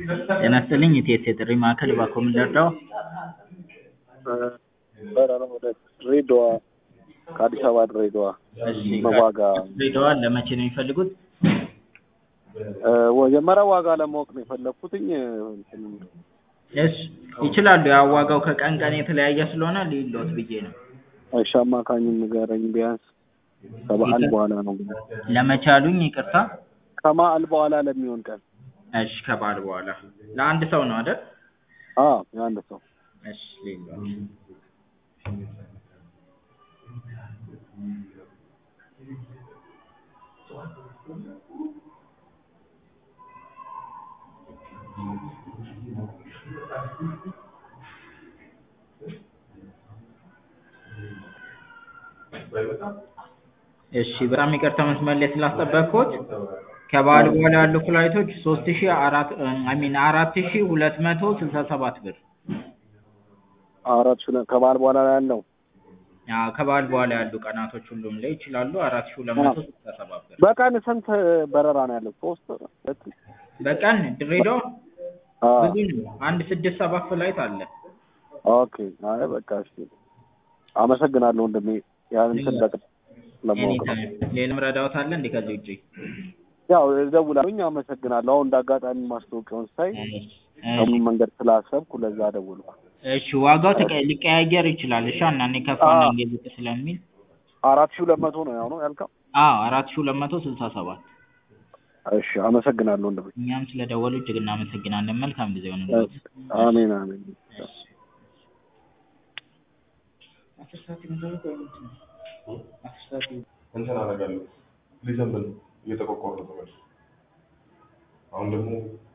ጤና ይስጥልኝ የኢቲኤስ የጥሪ ማዕከል እባክዎ ምን ልርዳዎ? በረራ ወደ ድሬዳዋ ከአዲስ አበባ ድሬዳዋ እሺ በዋጋ ድሬዳዋ ለመቼ ነው የሚፈልጉት? መጀመሪያ ዋጋ ለማወቅ ነው የፈለግኩትኝ እንትን እሺ ይችላሉ ያው ዋጋው ከቀን ቀን የተለያየ ስለሆነ ልዩልዎት ብዬ ነው። እሺ አማካኙን ንገረኝ ቢያንስ ከበዓል በኋላ ነው ለመቼ አሉኝ ይቅርታ? ከበዓል በኋላ ለሚሆን ቀን እሺ ከበዓል በኋላ ለአንድ ሰው ነው አይደል? አዎ የአንድ ሰው እሺ ልዩልዎት እሺ በጣም ይቅርታ መስመር ላይ ስላስጠበቅኩት ከበዓል በኋላ ያሉ ፍላይቶች ሶስት ሺ አራት አይ ሚን አራት ሺ ሁለት መቶ ስልሳ ሰባት ብር አራት ሺህ ከበዓል በኋላ ላይ ያለው አዎ ከበዓል በኋላ ያሉ ቀናቶች ሁሉም ላይ ይችላሉ አራት ሺ ሁለት መቶ ስልሳ ሰባት ብር በቀን ስንት በረራ ነው ያለው? ሶስት ሁለት በቀን ድሬዳዋ አዎ ብዙ ነው አንድ ስድስት ሰባት ፍላይት አለ ኦኬ አይ በቃ እሺ አመሰግናለሁ ወንድሜ ያን እንትን በቃ ለማወቅ ነው ኤኒታይም ሌላም ረዳዎት አለ እንዴ ከዚህ ውጪ? ያው እደውላለሁኝ አመሰግናለሁ አሁን እንደ አጋጣሚ ማስታወቂያውን ሳይ እሺ ከምን መንገድ ስላሰብኩ ለዛ ደወልኩ እሺ ዋጋው ተቀ- ሊቀያየር ይችላል እሺ አንዳንዴ ከፍ አንዳንዴ ዝቅ ስለሚል አራት ሺህ ሁለት መቶ ነው ያው ነው ያልከው አዎ አራት ሺ ሁለት መቶ ስልሳ ሰባት እሺ አመሰግናለሁ ወንድሜ እኛም ስለደወሉ እጅግ እናመሰግናለን መልካም ጊዜ ይሁንልዎት አሜን አሜን አስር ሰዓት ይመጣሉ ቆይ እንትን አስር ሰዓት እንትን አደርጋለሁ ሊዘንብ ነው እየተቆቆረ ነው ተመልሶ አሁን ደግሞ